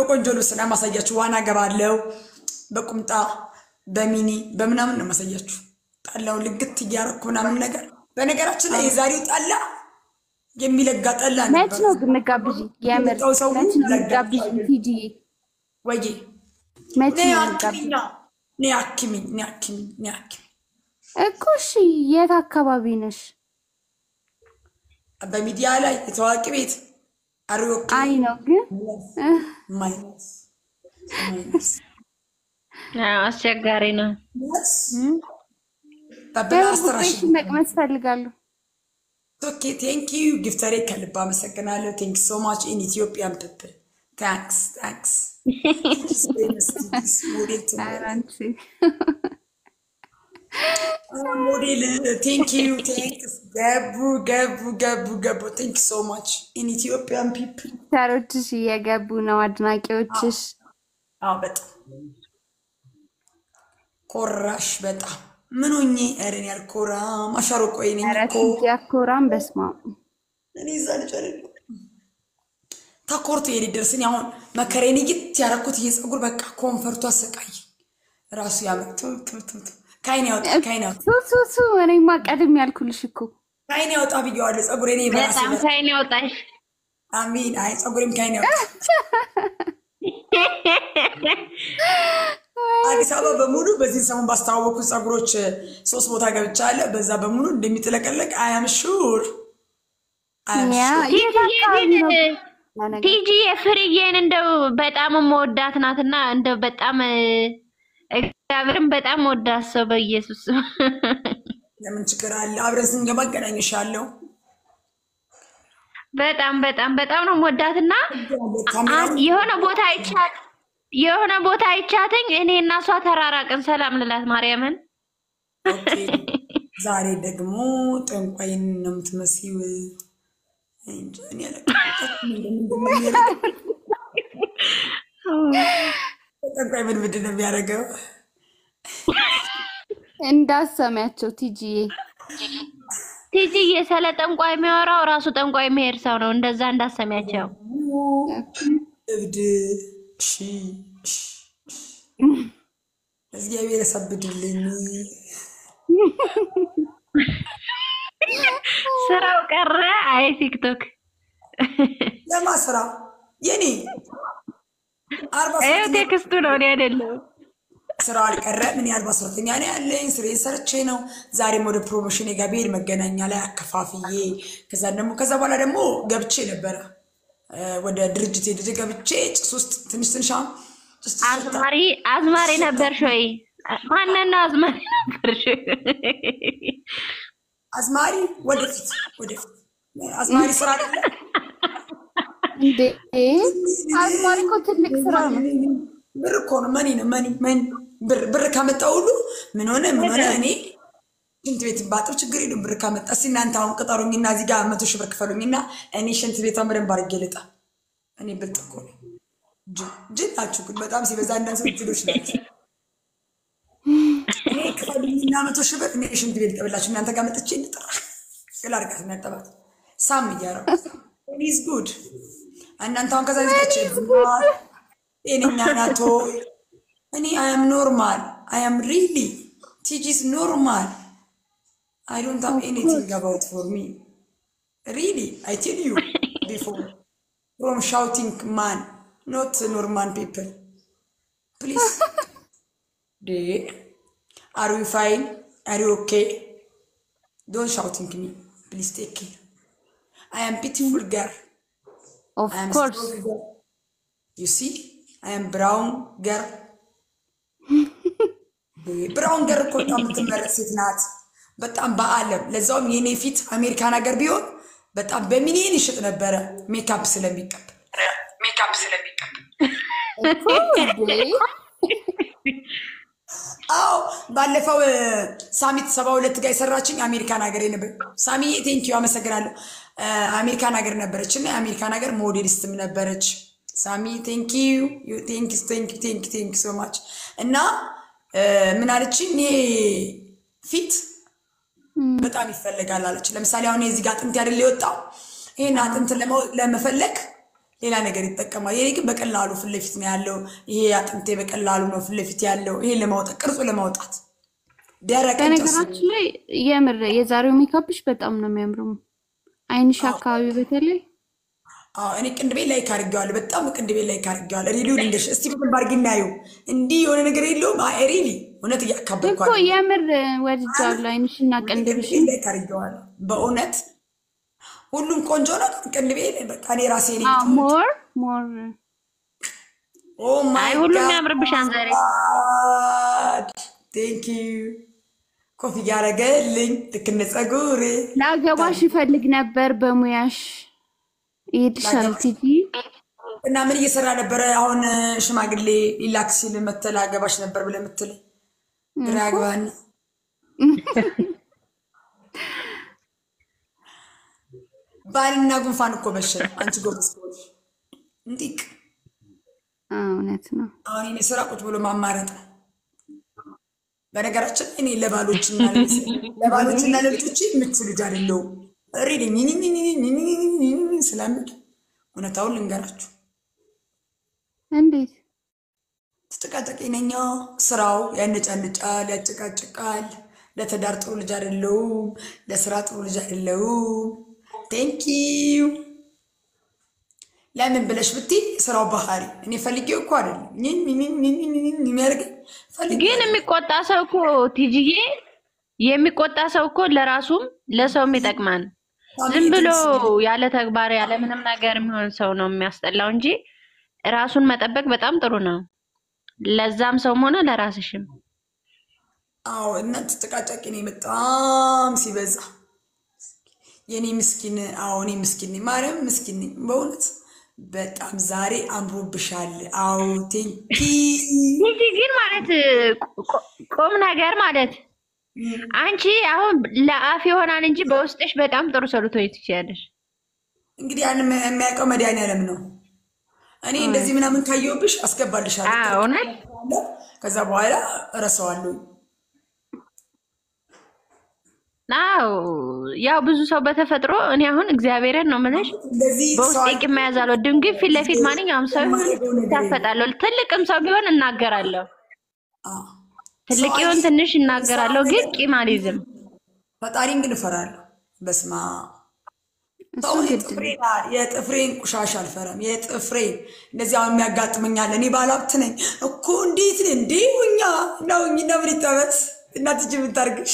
በቆንጆ ልብስ ነው ማሳያችሁ። ዋና ገባለው በቁምጣ በሚኒ በምናምን ነው ማሳያችሁ። ጠላውን ልግት እያረኩ ምናምን ነገር። በነገራችን ላይ የዛሬው ጠላ የሚለጋ ጠላ መች ነበር። ነው ግን ጋብዥ? የምር የመጣው ሰው መች ነው ለጋ- ጋብዥ? ቲጂዬ ወዬ መች ነይ ነው አክሚኝ ጋብዥ? ነው ነይ አክሚኝ ነይ አክሚኝ ነይ አክሚኝ። እኮ እሺ፣ የት አካባቢ ነሽ? በሚዲያ ላይ የታዋቂ ቤት አሪዮክ አይ ነው ግን እህ፣ ማይነስ ማይነስ አዎ፣ አስቸጋሪ ነው። በብላ በጉዳይሽ አስተራሽ መቅመስ ፈልጋለሁ። ኦኬ ቴንክ ዩ ጊፍተሬ ከልብ አመሰግናለሁ። ቴንክ ሶ ማች ኢን ኢትዮጵያን ፒፕል ታንክስ ታንክስ ሞዴል ኧረ ትምህርት አንቺ ሞዴል ቴንክ ዩ ቴንክስ ገቡ ገቡ ገቡ ገቡ ቴንክ ሶ ማች ኢን ኢትዮጵያን ፒፕል ተሮችሽ እየገቡ ነው፣ አድናቂዎችሽ። አዎ በጣም ኮራሽ በጣም ምን ሆኜ እርን ያልኮራም አሻሮ ቆይ ነኝ ኧረ እኮ ቲጂ አኮራም። በስመ አብ እኔ እዛ ልጅ አይደለሁ ተኮርቶ የኔ ደርስን አሁን መከሬን እይት ያረኩት ይሄ ፀጉር በቃ ኮንፈርቱ አሰቃይ ራሱ ያመጡ ከአይን ያወጣ ከአይን ያወጣ ሱ ሱ ሱ እኔማ ቀድም ያልኩልሽ እኮ ከአይን ያወጣ ብየዋለሁ። ፀጉሬ እኔ በራሴ በጣም ሳይን ያውጣሽ። አሚን። አይ ፀጉሬም ከአይን ያወጣ አዲስ አበባ በሙሉ በዚህ ሰሞን ባስተዋወቁት ፀጉሮች ሶስት ቦታ ገብቻለሁ። በዛ በሙሉ እንደሚጥለቀለቅ አያም ሹር ያ የት አካባቢ ነው ያ ነገር? ቲጂ የፍርዬን እንደው በጣም መወዳት ናትና እንደው በጣም እ፣ እግዚአብሔርን በጣም ወዳት ሰው በኢየሱስ ለምን ችግር አለ? አብረን ስንገባ አገናኝሻለሁ። በጣም በጣም በጣም ነው መወዳትና ካሜራ የሆነ ቦታ አይቻት የሆነ ቦታ አይቻትኝ እኔ እና እሷ ተራራቅን። ሰላም ልላት ማርያምን ኦኬ። ዛሬ ደግሞ ጠንቋይን ነው የምትመሲው። እንጃ እኔ አላውቅም። ምንድን ነው የሚያደርገው? ጠንቋይ ምን ምንድን ነው የሚያደርገው? እንዳሰሚያቸው ቲጂዬ ቲጂዬ ስለ ጠንቋይ የሚያወራው ራሱ ጠንቋይ የሚሄድ ሰው ነው። እንደዛ እንዳሰሚያቸው እብድ እሺ፣ እሺ፣ እሺ። እግዚአብሔር ያሳብድልኝ። ስራው ቀረ። አይ ቲክቶክ ለማ ስራ የኔ አርባ ይኸው ሶስተኛ ቴክስቱ ነው እኔ አይደለሁም። ስራ አልቀረም። እኔ አርባ ሶስተኛ ነው ያለኝ። ስሬን ሰርቼ ነው ዛሬም ወደ ፕሮሞሽን ጋር ብሄድ መገናኛ ላይ አከፋፍዬ ከዛ ደግሞ ከዛ በኋላ ደግሞ ገብቼ ነበረ እ፣ ወደ ድርጅት ሄድ ገብቼ ጭስ ውስጥ ትንሽ ትንሽ አሁን ጭስ ጭስ ሽታ አዝማሪ አዝማሪ ነበርሽ ወይ? ማንን ነው አዝማሪ ነበርሽ? አዝማሪ ወደፊት ወደፊት አዝማሪ ስራ አይደለ እንዴ አዝማሪ እኮ ትልቅ ስራ ነው። ብር እኮ ነው። መኒ ነው መኒ መኒ ብር ብር ካመጣ ሁሉ ምን ሆነ ምን ሆነ እኔ ሽንት ቤት ባጥብ ችግር የለም። ብር ካመጣ እስኪ እናንተ አሁን ቅጠሩኝና እዚህ ጋር መቶ ሺህ ብር ክፈሉኝና እኔ ሽንት ቤቷን በደንብ አድርጌ ልጣ። እኔ ብልጥ እኮ ነኝ። ጅል ጅል ናችሁ ግን በጣም ሲበዛ አንዳንድ ሰው ጅሎች ናቸው። እኔ ክፈሉኝና መቶ ሺህ ብር እኔ ሽንት ቤት ልጠብላችሁ እናንተ ጋር መጥቼ ልጥራ ግል አድርጋት የሚያጠባት ሳም እያረጉ ኢዝ ጉድ እናንተ አሁን ከዛ ዚጋች ጤነኛ ናቶ እኔ አያም ኖርማል አያም ሪሊ ቲጂስ ኖርማል አይ ዶንት ሃቭ ኤኒቲንግ አባውት ፎር ሚ ሪሊ አይ ቴል ዩ ቢፎር ፍሮም ሻውቲንግ ማን ኖት ኖርማል ፒፕል ፕሊዝ ዴ አር ዊ ፋይን አር ዩ ኦኬ ዶንት ሻውቲንግ ሚ ፕሊዝ ቴክ ኬር አይ አም ቢዩቲፉል ገር ኦፍ I am ኮርስ strong girl. You see, I am brown girl. ብራውን ገር እኮ በጣም የምትመረጥ ሴት ናት። በጣም በዓለም ለዛውም የኔ ፊት አሜሪካን ሀገር ቢሆን በጣም በሚሊዮን ይሽጥ ነበረ። ሜካፕ ስለሚቀብ ሜካፕ ስለሚቀብ አዎ ባለፈው እ፣ ሳሚት ሰባ ሁለት ጋር የሰራችኝ አሜሪካን ሀገር ነበር። ሳሚ ቴንኪዩ አመሰግናለሁ። እ፣ አሜሪካን ሀገር ነበረች እና የአሜሪካን ሀገር ሞዴሊስትም ነበረች። ሳሚ ቴንኪዩ ቴንኪዩ ቴንኪዩ ቴንኪዩ ቴንኪዩ ሶ ማች እና እ፣ ምን አለችኝ ይሄ ፊት በጣም ይፈለጋል አለች። ለምሳሌ አሁን የዚህ ጋር አጥንት ያደለ የወጣው ይህን አጥንት ለመ- ለመፈለግ ሌላ ነገር ይጠቀማል። የኔ ግን በቀላሉ ፊት ለፊት ነው ያለው። ይሄ አጥንቴ በቀላሉ ነው ፊት ለፊት ያለው። ይሄን ለማውጣት ቅርጹ ለማውጣት ደረቅ እንጨት በነገራችን ላይ የምር የዛሬው ሜካፕሽ በጣም ነው የሚያምረው። አይንሽ አካባቢ በተለይ አዎ እኔ ቅንድቤ ላይ ካርጌዋለሁ። በጣም ቅንድቤ ላይ ካርጌዋለሁ። ሪሊውን እንደሽ እስቲ በደንብ አድርጊ እናየው። እንዲህ የሆነ ነገር የለውም። አይ ሪሊ እውነት እኮ እያካበድኳል። የምር ወድጃለሁ። አይንሽና ቅንድብሽ ቅንድቤ ላይ ካርጌዋለሁ። በእውነት ሁሉም ቆንጆ ነው። ቅንድቤ ላይ በቃ እኔ ራሴ ነኝ። ሞር ሞር ኦ ማይ አይ ሁሉም ያምርብሻል ዛሬ። ጋድ ቴንክ ዩ ኮፍያ ያደረገልኝ ልክ እንደ ፀጉሬ ለአገባሽ ይፈልግ ነበር በሙያሽ ይሄድሻል ቲጂ እና ምን እየሰራ ነበረ? አሁን ሽማግሌ ሊላክ ሲል መተል አገባሽ ነበር ብለህ የምትለኝ ግራ ያግባን። ባልና ጉንፋን እኮ በሽታ አንቺ ጎበዝ ከሆንሽ እንዲቅ አዎ፣ እውነት ነው። አሁን እኔ ስራ ቁጭ ብሎ ማማረጥ ነው። በነገራችን እኔ ለባሎችና ለባሎችና ለልጆች የምቹ ልጅ አይደለሁም። ሪድ ስለምድ እውነታውን ልንገራችሁ እንዴት ተጨቃጨቂ ነኛ። ስራው ያነጫንጫል፣ ያጨቃጭቃል። ለትዳር ጥሩ ልጅ አይደለሁም። ለስራ ጥሩ ልጅ አይደለሁም። ቴንኪዩ ለምን ብለሽ ብትይ ስራው ባህሪ እኔ ፈልጌው እኮ አይደለም የሚያደርገኝ ፈልጌ ግን የሚቆጣ ሰው እኮ ቲጂዬ የሚቆጣ ሰው እኮ ለራሱም ለሰውም ይጠቅማል። ዝም ብሎ ያለ ተግባር ያለ ምንም ነገር የሚሆን ሰው ነው የሚያስጠላው እንጂ ራሱን መጠበቅ በጣም ጥሩ ነው። ለዛም ሰውም ሆነ ለራስሽም። አዎ እናንተ ተጨቃጫቂ ነኝ በጣም ሲበዛ የኔ ምስኪን። አዎ እኔ ምስኪን ነኝ፣ ማርያም ምስኪን ነኝ በእውነት በጣም ዛሬ አምሮብሻል። አዎ ቴንኪ ቲጂ ግን ማለት ቁ- ቁም ነገር ማለት አንቺ አሁን ለአፍ ይሆናል እንጂ በውስጥሽ በጣም ጥሩ ሰው ልትሆኚ ትችያለሽ። እንግዲህ ያን የሚያውቀው መድኃኒዓለም ነው። እኔ እንደዚህ ምናምን ካየሁብሽ አስገባልሻለሁ። አዎ እውነት ከዛ በኋላ እረሳዋለሁ። አዎ ያው ብዙ ሰው በተፈጥሮ እኔ አሁን እግዚአብሔርን ነው የምልሽ እንደዚህ ሰው በውስጤ ቂም መያዝ አልወድም፣ ግን ፊት ለፊት ማንኛውም ሰው የማደርገው ነገር የለም። ይታፈጣለሁ። ትልቅም ሰው ቢሆን እናገራለሁ፣ አዎ። ትልቅ ሰው ይሁን ትንሽ እናገራለሁ፣ ግን ቂም አልይዝም። ፈጣሪን ግን እፈራለሁ። በስማ እሱ ግድ ነው። የጥፍሬን ቆሻሻ አልፈራም። የጥፍሬን እንደዚህ አሁን የሚያጋጥመኛል። እኔ ባለሀብት ነኝ እኮ እንዴት ነ እንዴ ውኛ እና ውኝና ምን ይጠበት እናት እጅ የምታርግሽ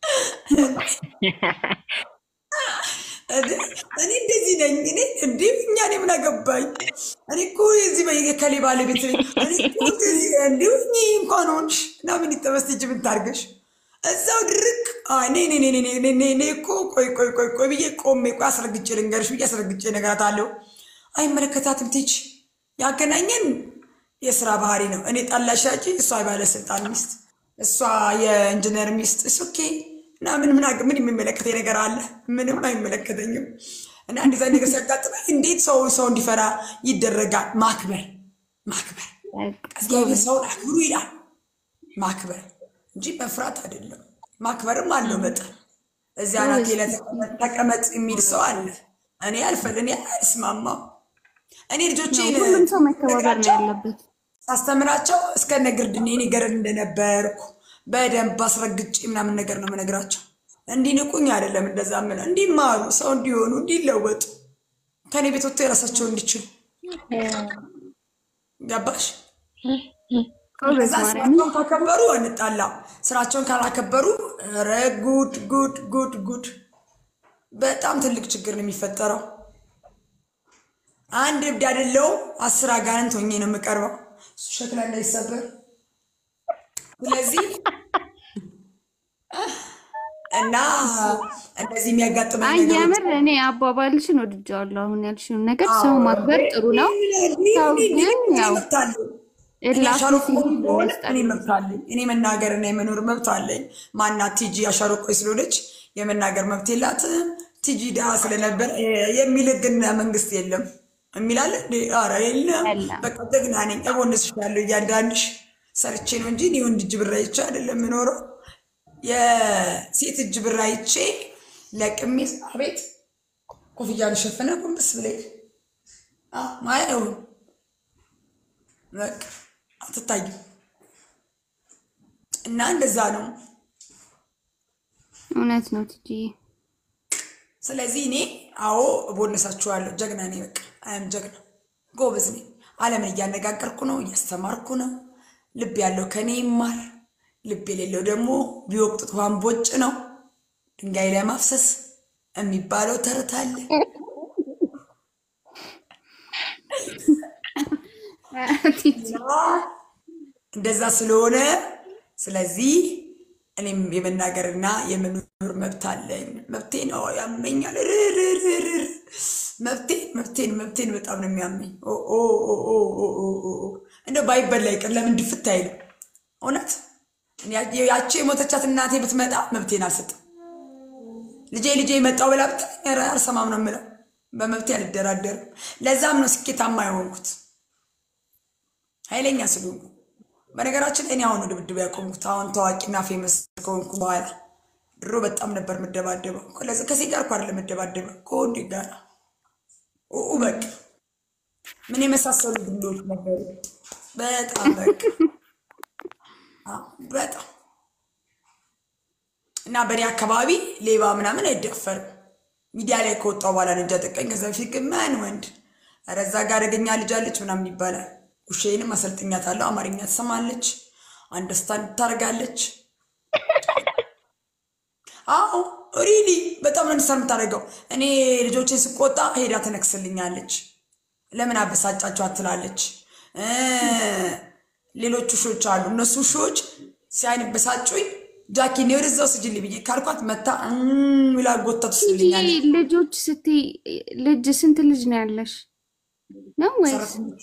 እኔ እንደዚህ ነኝ። እኔ እንዴ ውኛ እኔ ምን አገባኝ? እኔ እኮ የዚህ በከሌ ባለቤት ነኝ። እኔ እኮ እንደዚህ እንዴ ውኝ እንኳን ሆንሽ እና ምን ይጠበስ እጅ የምታርግሽ እዛው ድርቅ እኔ እኔ እኔ እኔ እኔ እኔ እኔ እኮ ቆይ ቆይ ቆይ ቆይ ብዬ ቆሜ ቆይ አስረግጬ ልንገርሽ ብዬ አስረግጬ እነግራታለሁ። አይመለከታትም። ቲች ያገናኘን የስራ ባህሪ ነው። እኔ ጠላ ሻጭ፣ እሷ የባለስልጣን ሚስት፣ እሷ የኢንጂነር ሚስት። እስ ኦኬ እና ምን ምን አገ- ምን የሚመለከተኝ ነገር አለ? ምንም አይመለከተኝም። እና እንደዛ ነገር ሲያጋጥመኝ እንዴት ሰው ሰው እንዲፈራ ይደረጋል? ማክበር ማክበር እግዚአብሔር ሰውን አክብሩ ይላል። ማክበር እንጂ መፍራት አይደለም። ማክበርም አለው መጠን። እዚያ ናቴ ላይ ተቀመጥ- ተቀመጥ የሚል ሰው አለ። እኔ አልፈል እኔ አልስማማም። እኔ ልጆቼን ሁሉም ሰው መከባበር ነው ያለበት። ሳስተምራቸው እስከነ ግርድኔ እኔ ገረድ እንደነበርኩ በደንብ አስረግጬ ምናምን ነገር ነው የምነግራቸው። እንዲንቁኝ አይደለም እንደዛ ምለ እንዲማሩ፣ ሰው እንዲሆኑ፣ እንዲለወጡ ከኔ ቤት ወጥቶ የራሳቸውን እንዲችሉ ገባሽ? ጎበዝ ከዛ ማርያም ስራቸውን ካከበሩ እንጣላም። ስራቸውን ካላከበሩ ኧረ ጉድ ጉድ ጉድ ጉድ፣ በጣም ትልቅ ችግር ነው የሚፈጠረው። አንድ እብድ አይደለሁም፣ አስር አጋንንት ሆኜ ነው የምቀርበው። እሱ ሸክላ እንዳይሰበር። ስለዚህ እና እንደዚህ የሚያጋጥመኝ አይ ነገሮች የምር እኔ አባባልሽን ወድጃለሁ። አሁን ያልሽውን ነገር ሰው ማክበር ጥሩ ነው። ሰው ግን ያው እላፊ አሻሮቆ ሲሆን ሆነ ያስጠላል። እኔ መብት አለኝ። እኔ መናገር እና የመኖር መብት አለኝ። ማናት ቲጂ አሻሮቆ ስለሆነች የመናገር መብት የላትም። ቲጂ ድሃ ስለነበር የሚል ህግና መንግስት የለም የሚላለ ኧረ የለም። የለም። በቃ ጀግና ነኝ። እቦንስሻለሁ እያንዳንድሽ ሰርቼ ነው እንጂ እኔ ወንድ እጅ ብር አይቼ አይደለም የምኖረው። የሴት እጅ ብር አይቼ ለቅሜ አቤት ኮፍያ ልሸፍነ ጎንበስ ብለኝ ማየው በቃ አትታይም። እና እንደዛ ነው። እውነት ነው ቲጂዬ። ስለዚህ እኔ አዎ እቦነሳችኋለሁ። ጀግና ነኝ። በቃ አያም ጀግና ጎበዝ ነኝ። ዓለምን እያነጋገርኩ ነው፣ እያስተማርኩ ነው። ልብ ያለው ከኔ ይማር፣ ልብ የሌለው ደግሞ ቢወቅጡት ውሃን ቦጭ ነው። ድንጋይ ላይ ማፍሰስ የሚባለው ተረት አለ። እንደዛ ስለሆነ ስለዚህ እኔም የመናገርና የመኖር መብት አለኝ። መብቴ ነው ያመኛል። ርርርርር መብቴን መብቴን መብቴን በጣም ነው የሚያመኝ። እንደ ባይበላ ይቅር ለምን ድፍት አይልም? እውነት ያቺ የሞተቻት እናቴ ብትመጣ መብቴን አልሰጥም። ልጄ ልጄ መጣው ብላ ብትል አልሰማም ነው የምለው። በመብቴ አልደራደርም። ለዛም ነው ስኬታማ የሆንኩት ኃይለኛ ስለሆንኩ። በነገራችን ላይ እኔ አሁን ነው ድብድብ ያቆምኩት። አሁን ታዋቂና ፌመስ ከሆንኩ በኋላ ድሮ በጣም ነበር የምደባደበው። ከሴት ጋር እኮ አይደለም የምደባደበው ከወንድ ጋር ኡ በቃ ምን የመሳሰሉ ድሎች ነበሩ። በጣም በቃ በጣም እና በእኔ አካባቢ ሌባ ምናምን አይደፈርም። ሚዲያ ላይ ከወጣው በኋላ ነው እንጃ ጠቀኝ። ከዛ በፊት ግን ማን ወንድ ኧረ እዛ ጋር አደገኛ ልጅ አለች ምናምን ይባላል። ውሻዬንም አሰልጥኛታለሁ። አማርኛ ትሰማለች፣ አንደርስታንድ ታደርጋለች። አዎ ሪሊ በጣም ነው እንድሰር የምታደርገው። እኔ ልጆችን ስቆጣ ሄዳ ትነክስልኛለች። ለምን አበሳጫቸው አትላለች። ሌሎች ውሾች አሉ። እነሱ ውሾች ሲያንበሳጩኝ ጃኪ እኔ ወደዛው ስጅልኝ ብዬ ካልኳት መታ ብላ ጎታ ትስልኛለች። ልጆች ስትይ ልጅ ስንት ልጅ ነው ያለሽ? ነው ወይስ ሰራተኞቼ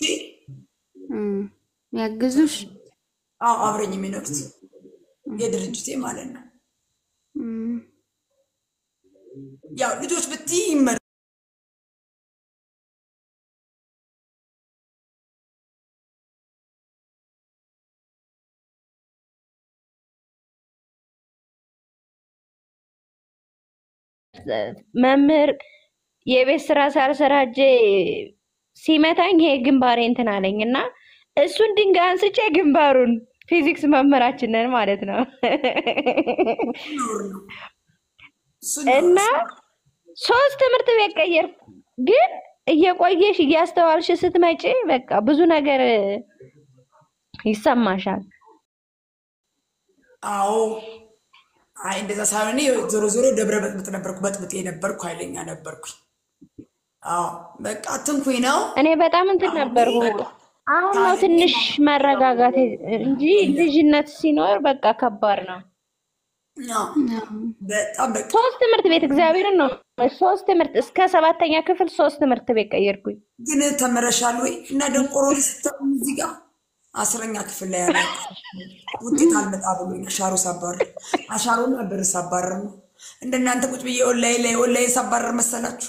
ያግዙሽ? አዎ አብረኝ የሚኖሩት የድርጅቴ ማለት ነው። ያው ልጆች ብትይ ይመር መምህር የቤት ስራ ሳልሰራ እጄ ሲመታኝ ይሄ ግንባሬ እንትን አለኝ እና እሱን ድንጋይ አንስቼ ግንባሩን ፊዚክስ መምህራችንን ማለት ነው ኖር ነው እሱ እና ሶስት ትምህርት ቤት ቀየርኩ። ግን እየቆየሽ እያስተዋልሽ ስትመጪ በቃ ብዙ ነገር ይሰማሻል። አዎ አይ እንደዛ ሳይሆን እኔ ዞሮ ዞሮ ደብረ በጥብጥ ነበርኩ፣ በጥብጤ ነበርኩ፣ ኃይለኛ ነበርኩ። አዎ በቃ አትንኩኝ ነው። እኔ በጣም እንትን ነበርኩ። አሁን ነው ትንሽ መረጋጋት እንጂ ልጅነት ሲኖር በቃ ከባድ ነው። አዎ፣ በጣም በቃ ሶስት ትምህርት ቤት እግዚአብሔርን ነው ሶስት ትምህርት እስከ ሰባተኛ ክፍል ሶስት ትምህርት ቤት ቀየርኩኝ። ግን ተምረሻል ወይ? እና ደንቆሮ ስተው እዚህ ጋር አስረኛ ክፍል ላይ ያለ ውጤት አልመጣ ብሎኝ አሻሮ ሳባረር አሻሮና ብር ሳባረር ነው። እንደናንተ ቁጭ ብዬ ኦንላይን ላይ ኦንላይን ሳባረር መሰላችሁ?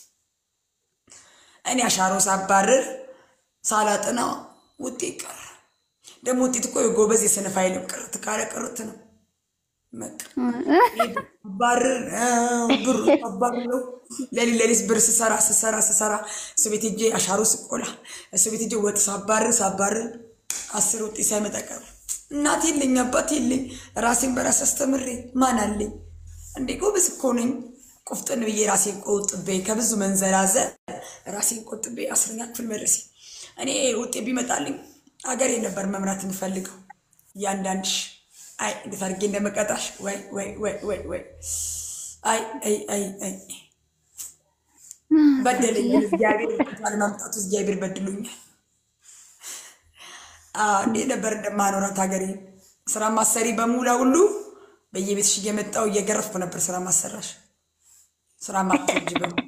እኔ አሻሮ ሳባረር ሳላጥና ውጤት ቀረ። ደግሞ ውጤት እኮ የጎበዝ የሰነፍ አይልም። ቅርት ካለ ቅርት ነው። በቃ ባርር ብሩ አባርለው ለሊት ለሊት ብር ስሰራ ስሰራ ስሰራ እሱ ቤት ሄጄ አሻሮ ስቆላ እሱ ቤት ሄጄ ወጥ ሳባርር ሳባርር አስር ውጤት ሳይመጣ ቀረ። እናት የለኝ አባት የለኝ ራሴን በራስ አስተምሬ ማን አለኝ እንዴ? ጎበዝ እኮ ነኝ። ቁፍጥን ብዬ ራሴን ቆጥቤ ከብዙ መንዘላዘል ራሴን ቆጥቤ አስረኛ ክፍል መድረሴ እኔ ውጤት ቢመጣልኝ አገሬ ነበር መምራት የምፈልገው እያንዳንድሽ አይ እንዴት አድርጌ እንደመቀጣሽ ወይ ወይ ወይ ወይ ወይ አይ አይ አይ አይ በደለኝ። እግዚአብሔር ለማምጣቱ እግዚአብሔር በድሎኛል። እንዴት ነበር እንደማኖራት ሀገሬ ስራ ማሰሪ በሙላ ሁሉ በየቤትሽ እየመጣው እየገረፍኩ ነበር ስራ ማሰራሽ ስራ ማትወጂ በሙሉ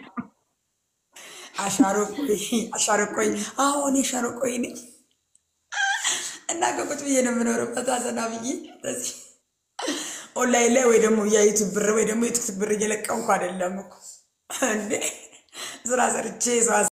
አሻሮ ቆይ አሻሮ ቆይ አሁን የሻሮ ቆይ ነኝ እና ከቁጭ ብዬ ነው የምኖረው። በታዘና ብዬ እንደዚህ ኦንላይን ላይ ወይ ደግሞ የዩቱብ ብር ወይ ደግሞ የቲክቶክ ብር እየለቀምኩ አይደለም እኮ እንዴ ስራ ሰርቼ ሰው